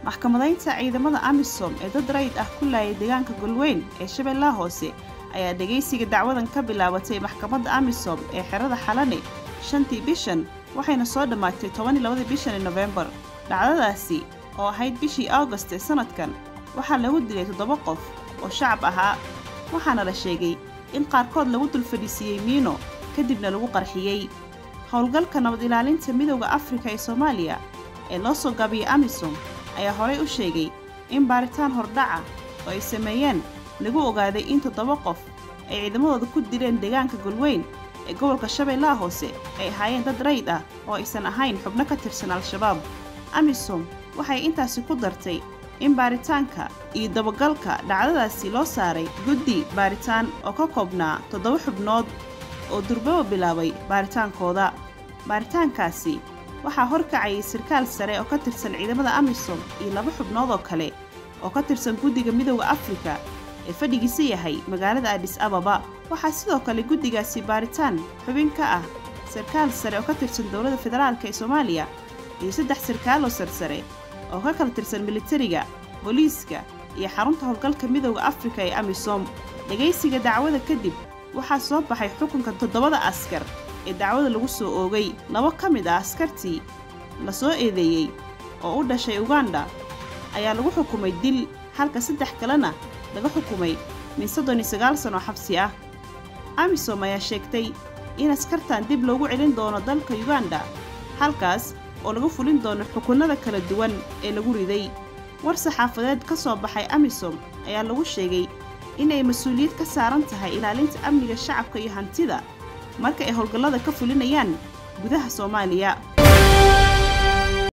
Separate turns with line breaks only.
maxkamadaynta ciidamada amisom ee dad rayid ah ku laayay deegaanka golweyn ee shabeellaha hoose ayaa dhegaysiga dacwadan ka bilaabatay maxkamadda amisom ee xerada xalane shantii bishan waxayna soo dhammaatay tobanii labadii bishani nofembar dhacdadaasi oo ahayd bishii august ee sannadkan waxaa lagu dilay toddoba qof oo shacab ahaa waxaana la sheegay in qaarkood lagu dulfadhiisiiyey miino kadibna lagu qarxiyey howlgalka nabad ilaalinta midowda afrika ee soomaaliya ee loo soo gaabiyey amisom ayaa horay u sheegay in baaritaan hordhaca oo ay sameeyeen lagu ogaaday in toddoba qof ay ciidamadooda ku dileen deegaanka golweyn ee gobolka shabeellaha hoose ay ahaayeen dad rayid ah oo aysan ahayn xubno ka tirsan al-shabaab amisom waxay intaasi ku dartay in baaritaanka iyo dabagalka dhacdadaasi loo saaray guddi baaritaan oo ka koobnaa toddoba xubnood oo durbaba bilaabay baaritaankooda baaritaankaasi waxaa horkacayay sarkaal sare oo ka tirsan ciidamada amisom iyo laba xubnood oo kale oo ka tirsan guddiga midowda afrika ee fadhigiisa yahay magaalada adhis ababa waxaa sidoo kale guddigaasi baaritaan xubin ka ah sarkaal sare oo ka tirsan dowladda federaalk ee soomaaliya iyo saddex sarkaaloo sarsare oo ka kala tirsan militariga booliiska iyo xarunta howlgalka midowda afrika ee amisom dhegaysiga dacwada kadib waxaa soo baxay xukunka toddobada askar ee dacwada lagu soo oogay laba ka mid ah askartii la soo eedeeyey oo u dhashay uganda ayaa lagu xukumay dil halka saddex kalena laga xukumay min soddon iyo sagaal sanoo xabsi ah amisom ayaa sheegtay in askartan dib loogu celin doono dalka uganda halkaas oo lagu fulin doono xukunnada kala duwan ee lagu riday war saxaafadeed ka soo baxay amisom ayaa lagu sheegay inay mas-uuliyad ka saaran tahay ilaalinta amniga shacabka iyo hantida marka ay howlgallada ka fulinayaan gudaha soomaaliya